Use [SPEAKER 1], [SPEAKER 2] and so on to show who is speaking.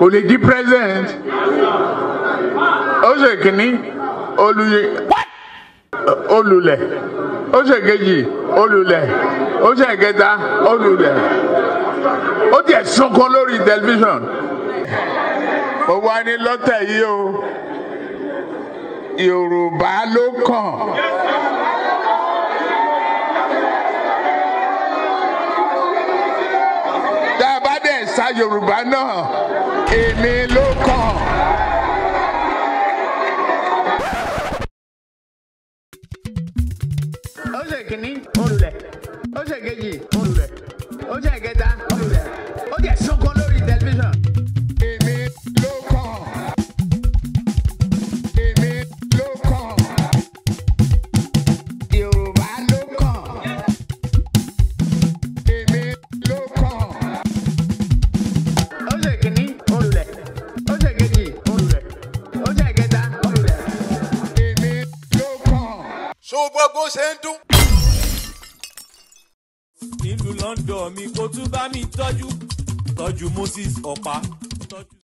[SPEAKER 1] kò lè di president ó ṣe kínní olùyẹ olùlẹ̀ ó ṣe kejì olùlẹ̀ ó ṣe kẹta olùlẹ̀ ó tiẹ̀ sunkún lórí tẹlifíṣàn ó wá ní lọ́tẹ̀ yìí o Yorùbá ló kàn. tá a bá dẹ̀ sa Yorùbá náà èmi ló kàn. ó ṣe kínní olùlẹ̀ ó ṣe kejì olùlẹ̀ ó ṣe kẹta olùlẹ̀ ó jẹ́ sunkún lórí tẹlifíṣàn. èmi ló kàn. èmi ló kàn. Yorùbá ló kàn. èmi ló kàn. ó ṣe kínní olùlẹ̀ ó ṣe kejì olùlẹ̀ ó ṣe kẹta olùlẹ̀. èmi ló kàn.
[SPEAKER 2] ṣó gbogbo ṣe ń dún.
[SPEAKER 3] nílùú London mi kó tún bá mi tọ́jú tọ́jú Moses ọ̀pá tọ́jú.